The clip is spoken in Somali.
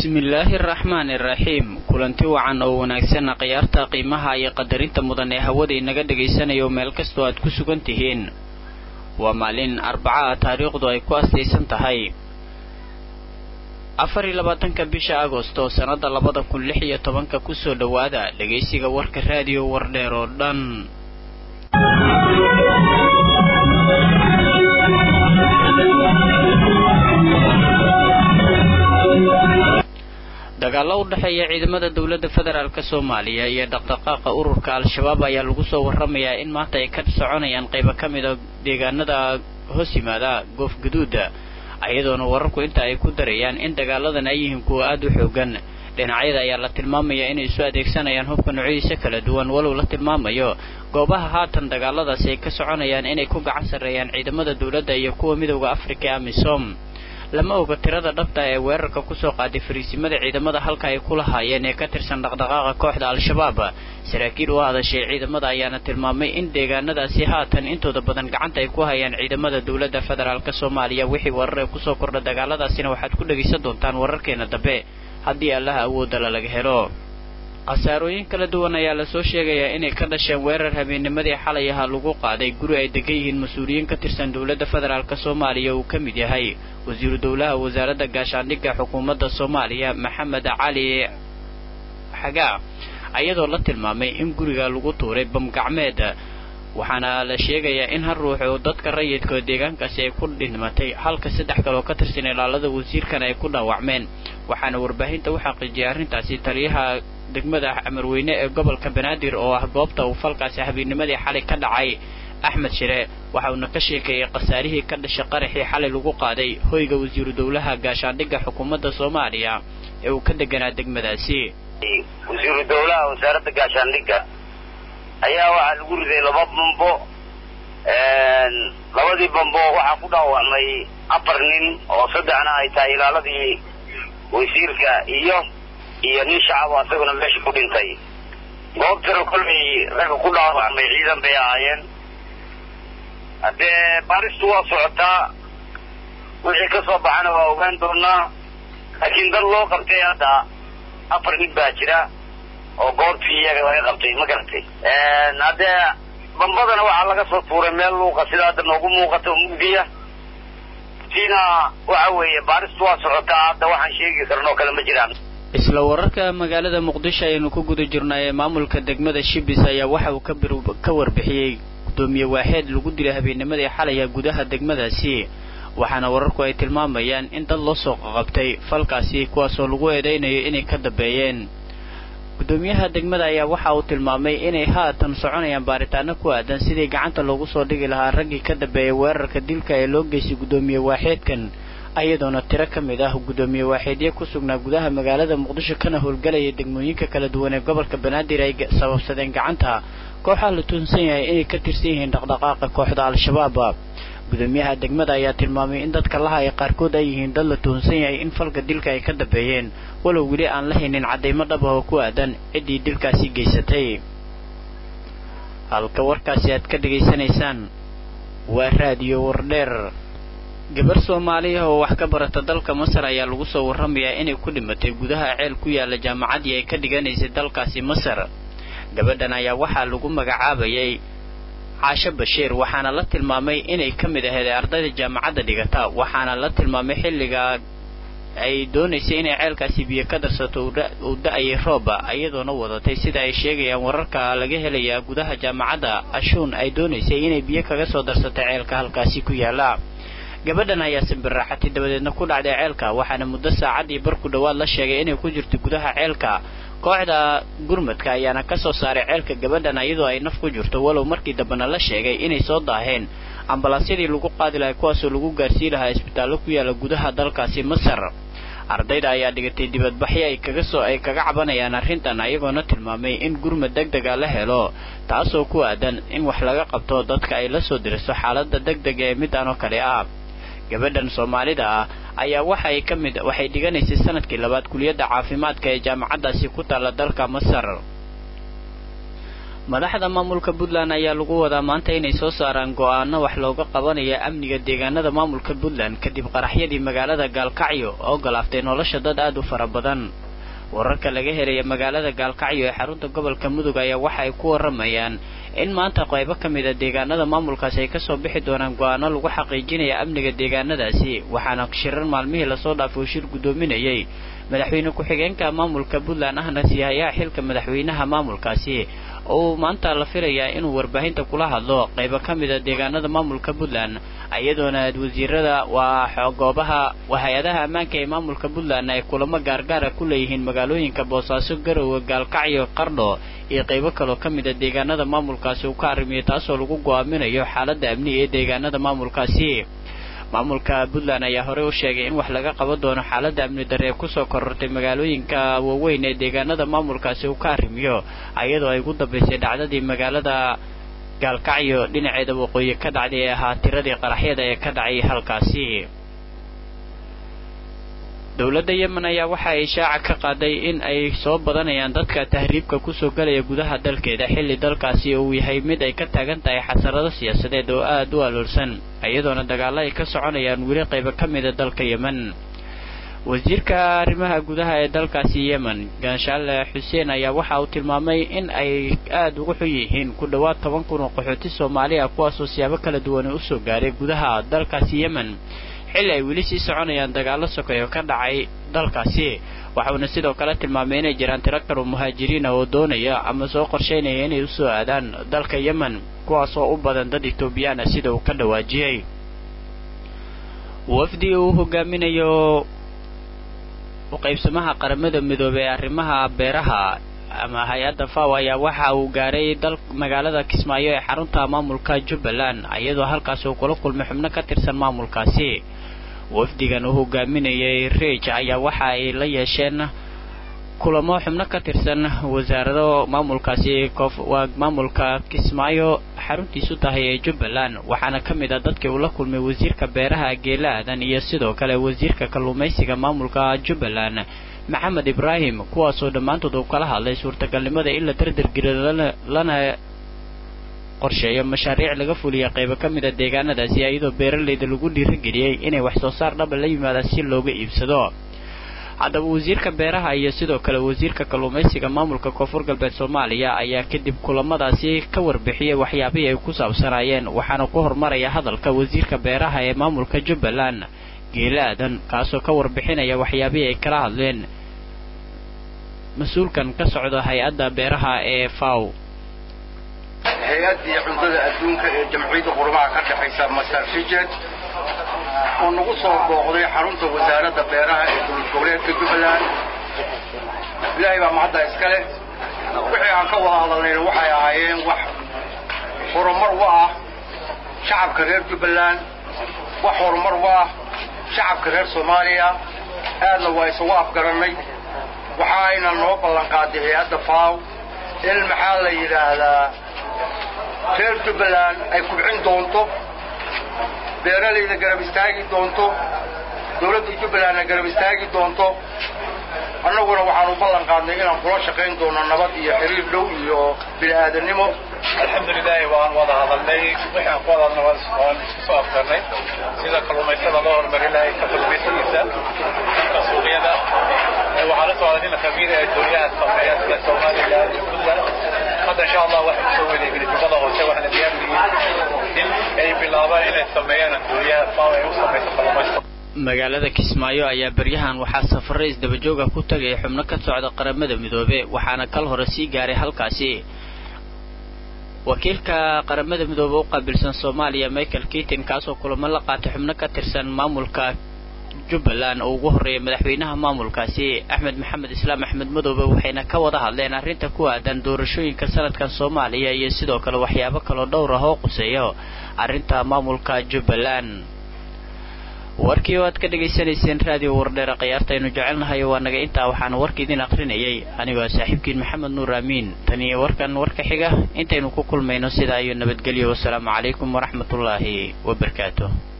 bismillaahi araxmaani iraxiim kulanti wacan oo wanaagsan khiyaarta qiimaha iyo qadarinta mudan ee hawada inaga dhagaysanayo meel kastoo aad ku sugan tihiin waa maalin arbaca taariikhdu ay ku astaysan tahay afar iyo labaatanka bisha agosto sannada labada kun lix iyo tobanka kusoo dhowaada dhegaysiga warka raadiyo wardheer oo dhan dagaallo u dhexeeya ciidamada dowladda federaalk soomaaliya iyo dhaqdhaqaaqa ururka al-shabaab ayaa lagu soo warramayaa in maanta ay ka soconayaan qaybo ka mida deegaanada hoos yimaada goof gaduuda ayadoona wararku inta ay ku darayaan in dagaaladan ay yihiin kuwa aada u xoogan dhinacyada ayaa la tilmaamayaa inay isu adeegsanayaan hubka noocyadiisa kala duwan walow la tilmaamayo goobaha haatan dagaaladaasi ay ka soconayaan inay ku gacan sarreeyaan ciidamada dowladda iyo kuwa midowda afrika ee amisom lama oga tirada dhabta ee weerarka kusoo qaaday fariisimada ciidamada halka ay ku lahaayeen ee ka tirsan dhaqdhaqaaqa kooxda al-shabaab saraakiil u hadashay ciidamada ayaana tilmaamay in deegaanadaasi haatan intooda badan gacanta ay ku hayaan ciidamada dowladda federaalk soomaaliya wixii weeraree kusoo kordha dagaaladaasina waxaad ku dhegaysan doontaan wararkeena dambe haddii allaha awoodala laga helo khasaarooyin kala duwan ayaa lasoo sheegayaa inay ka dhasheen weerar habeennimadii xalay ahaa lagu qaaday guri ay degan yihiin mas-uuliyiin ka tirsan dowladda federaalk soomaaliya uu ka mid yahay wasiiru dowlaha wasaaradda gaashaandhigga xukuumadda soomaaliya maxamed cali xagaa ayadoo la tilmaamay in guriga lagu tuuray bamgacmeed waxaana la sheegayaa in hal ruux oo dadka rayidka deegaankaasi ay ku dhimatay halka saddex kale oo ka tirsan ilaalada wasiirkan ay ku dhaawacmeen waxaana warbaahinta u xaqiijiyay arrintaasi taliyaha degmada amarweyne ee gobolka banaadir oo ah goobta uu falkaasi habeennimadii xalay ka dhacay axmed shire waxa uuna ka sheekeeyey khasaarihii ka dhashay qaraxii xalay lagu qaaday hoyga wasiiru dowlaha gaashaandhigga xukuumadda soomaaliya ee uu ka deganaa degmadaasi wasiiru dowlaha wasaaradda gaashaandhigga ayaa waxaa lagu riday laba bambo labadii bambo waxaa ku dhaawacmay afar nin oo saddexna ay tahay ilaaladii wasiirka iyo iyo nin shacabo asaguna meesha ku dhintay goobtana kollay ragga ku dhaawacmay ciidan bay ahaayeen haddee baaristu waa socotaa wixii ka soo baxana waa ogaan doonaa laakiin dad loo qabtay hadda afar nin baa jira oo goobtii iyaga laga qabtay ma garatay haddee bambadana waxaa laga soo tuuray meel luuqa sida hadda noogu muuqata oo mugdiya tiina waxa weeye baaristu waa socotaa hadda waxaan sheegi karnoo kale ma jiraan isla wararka magaalada muqdisho ayaynu ku guda jirnay ee maamulka degmada shibis ayaa waxa uu ka warbixiyey gudoomiye waaxeed lagu dilay habeennimadii xalaya gudaha degmadaasi waxaana wararku ay tilmaamayaan in dad loo soo qaqabtay falkaasi kuwaasoo lagu eedaynayo inay ka dambeeyeen gudoomiyaha degmada ayaa waxa uu tilmaamay inay haatan soconayaan baaritaano ku aadan sidii gacanta loogu soo dhigi lahaa raggii ka dambeeyay weerarka dilka ee loo geystay gudoomiye waaxeedkan ayadoona tiro ka mid ah gudoomiye waaxeedye ku sugnaa gudaha magaalada muqdisho kana howlgalaya degmooyinka kala duwan ee gobolka banaadir ay sababsadeen gacanta kooxaa la tuunsan yahay inay ka tirsan yihiin dhaqdhaqaaqa kooxda al-shabaab gudoomiyaha degmada ayaa tilmaamay in dadka lahaya qaarkood ay yihiin dad la tuhunsan yahay in falka dilka ay ka dambeeyeen walow weli aan la haynin caddaymo dhab ah oo ku aadan ciddii dilkaasi geysatay halka warkaasi aad ka dhegaysanaysaan waa raadiyo wardheer gabar soomaaliya oo wax ka barata dalka masar ayaa lagu soo warramayaa inay ku dhimatay gudaha ceel ku yaala jaamacaddii ay ka dhiganaysay dalkaasi masar gabadhan ayaa waxaa lagu magacaabayay caasho bashiir waxaana la tilmaamay inay ka mid ahayd ardayda jaamacadda dhigata waxaana la tilmaamay xilligaa ay doonaysay inay ceelkaasi biyo ka darsato uu da-ayay rooba iyadoona wadatay sida ay sheegayaan wararka laga helayaa gudaha jaamacadda ashuun ay doonaysay inay biyo kaga soo darsato ceelka halkaasi ku yaala gabadhan ayaa simbirraaxatay dabadeedna ku dhacday ceelka waxaana muddo saacadii barku dhowaad la sheegay inay ku jirto gudaha ceelka kooxda gurmadka ayaana ka soo saaray ceelka gabadhan iyadoo ay naf ku jirto walow markii dambena la sheegay inay soo daaheen ambalaasyadii lagu qaadi lahay kuwaasoo lagu gaarsii lahaa isbitaallo ku yaala gudaha dalkaasi masar ardayda ayaa dhigatay dibadbaxyo ay kaga soo ay kaga cabanayaan arrintan ayagoona tilmaamay in gurmad deg dega la helo taasoo ku aadan in wax laga qabto dadka ay la soo diriso xaaladda deg dega ee midaan oo kale ah gabadhan soomaalida ah ayaa waxay ka mid waxay dhiganaysay sanadkii labaad kuliyadda caafimaadka ee jaamacaddaasi ku taalla dalka masar madaxda maamulka puntland ayaa lagu wadaa maanta inay soo saaraan go'aano wax looga qabanaya amniga deegaanada maamulka puntland kadib qaraxyadii magaalada gaalkacyo oo galaaftay nolosha dad aad u fara badan wararka laga helaya magaalada gaalkacyo ee xarunta gobolka mudug ayaa waxa ay ku waramayaan in maanta qaybo ka mid a deegaanada maamulkaasi ay kasoo bixi doonaan go'aano lagu xaqiijinaya amniga deegaanadaasi waxaana shirar maalmihii lasoo dhaafay uu shir guddoominayay madaxweyne ku-xigeenka maamulka puntland ahna siihayaha xilka madaxweynaha maamulkaasi oo maanta la filayaa inuu warbaahinta kula hadlo qaybo ka mid a deegaanada maamulka puntland iyadoona wasiirada waa goobaha hay-adaha ammaanka ee maamulka puntland ay kulamo gaargaara ku leeyihiin magaalooyinka boosaaso garowe gaalkacyo qardho iyo qaybo kaloo ka mid a deegaanada maamulkaasi uu ka arrimiyo taasoo lagu go'aaminayo xaaladda amni ee deegaanada maamulkaasi maamulka puntland ayaa horey u sheegay in wax laga qaban doono xaaladda amni darre ee kusoo korortay magaalooyinka waaweyn ee deegaanada maamulkaasi uu ka arrimiyo iyadoo ay ugu dambaysay dhacdadii magaalada gaalkacyo dhinaceeda waqooyi ka dhacday ee ahaa tiradii qaraxyada ee ka dhacay halkaasi dowladda yemen ayaa waxa ay shaaca ka qaaday in ay soo badanayaan dadka tahriibka kusoo galaya gudaha dalkeeda xilli dalkaasi uu yahay mid ay ka taagan tahay xasarado siyaasadeed oo aad u aloolsan iyadoona dagaallo ay ka soconayaan weli qaybo ka mida dalka yemen wasiirka arrimaha gudaha ee dalkaasi yemen ganshaale xuseen ayaa waxa uu tilmaamay in ay aad ugu xun yihiin ku dhowaad toban kun oo qaxooti soomaali ah kuwaasoo siyaabo kala duwan usoo gaaray gudaha dalkaasi yemen xilli ay weli sii soconayaan dagaallo sokeeyo ka dhacay dalkaasi waxauna sidoo kale tilmaamay inay jiraan tiro kaloo muhaajiriin ah oo doonaya ama soo qorshaynaya inay usoo aadaan dalka yemen kuwaasoo u badan dad etoobiyaan ah sida uu ka dhawaajiyey wafdi uu hogaaminayo uqaybsamaha qaramada midoobey ee arrimaha beeraha ama hay-adda faw ayaa waxa uu gaaray dal magaalada kismaayo ee xarunta maamulka jubbaland iyadoo halkaas uu kula kulmay xubno ka tirsan maamulkaasi wafdigan uu hogaaminayay riij ayaa waxa ay la yeesheen kulamo xubno ka tirsan wasaarado maamulkaasi waa maamulka kismaayo xaruntiisu tahay ee jubbaland waxaana ka mid ah dadkii uu la kulmay wasiirka beeraha geela aadan iyo sidoo kale wasiirka kalluumaysiga maamulka jubbaland maxamed ibraahim kuwaasoo dhammaantood uu kala hadlay suurtagalnimada in la dardargeliyo lana qorsheeyo mashaariic laga fuliya qaybo ka mid a deegaanadaasi iyadoo beeralayda lagu dhiirageliyey inay wax soo saar dhaba la yimaadaan si looga iibsado haddaba wasiirka beeraha iyo sidoo kale wasiirka kalluumaysiga maamulka koonfur galbeed soomaaliya ayaa kadib kulamadaasi ka warbixiyey waxyaabihii ay ku saabsanaayeen waxaana ku hormaraya hadalka wasiirka beeraha ee maamulka jubbaland geela aadan kaasoo ka warbixinaya waxyaabihii ay kala hadleen mas-uulkan ka socda hay-adda beeraha ee faw hay-addii cuntada adduunka ee jamciyadda qurumaha ka dhexaysa masar fijet oo nagu soo booqday xarunta wasaaradda beeraha ee dowlad goboleedka jubbaland ilaahay baa mahadda iskale wixii aan ka wada hadalnayna waxay ahaayeen wax horumar u ah shacabka reer jubbaland wax horumar u ah shacabka reer soomaaliya aadna waa isugu afgarannay waxa ayna noo ballanqaaday hay-adda faaw in maxaa la yidhaahdaa reer jubbaland ay kubcin doonto beeralayda garab istaagi doonto dowladda jubbalandna garab istaagi doonto annaguna waxaanu ballan qaadnay inaan kula shaqayn doono nabad iyo xiriir dhow iyo bini-aadannimo alxamdulilaahi waan wada hadalnay wixii aan ku hadalna waan isku soo afgarnay sida kalluumaysada loo horumari lahay ka kalluumaysigiisa ka suuqyada waxaa la socda nina khabiir ee dowlaha sameeya sida somaliland iyo puntland hadda insha allah waxay kusoo wadeegin jubbada hoose waxaana diyaar yihiin in ay bilaabaan inay sameeyaan dowlaha faaw ay u samayso kalluumaysiga magaalada kismaayo ayaa beryahan waxaa safare isdabajooga ku tagaya xubno ka socda qaramada midoobe waxaana kal hore sii gaaray halkaasi wakiilka qaramada midoobe u qaabilsan soomaaliya michael kitin kaasoo kulamo la qaatay xubno ka tirsan maamulka jubbaland oo ugu horreeyay madaxweynaha maamulkaasi axmed maxamed islaam axmed madoobe waxayna ka wada hadleen arrinta ku aadan doorashooyinka sanadkan soomaaliya iyo sidoo kale waxyaabo kaloo dhowr ah oo quseeyo arrinta maamulka jubbaland warkii oo aad ka dhegaysanayseen raadiyo wardheera khiyaartaynu jecelnahay waa naga intaa waxaana warka idin akrinayay anigoo saaxiibkiin maxamed nuur aamiin tan iyo warkan warka xiga intaynu ku kulmayno sidaa iyo nabadgelyo wasalaamu calaykum waraxmatullaahi wabarakaatu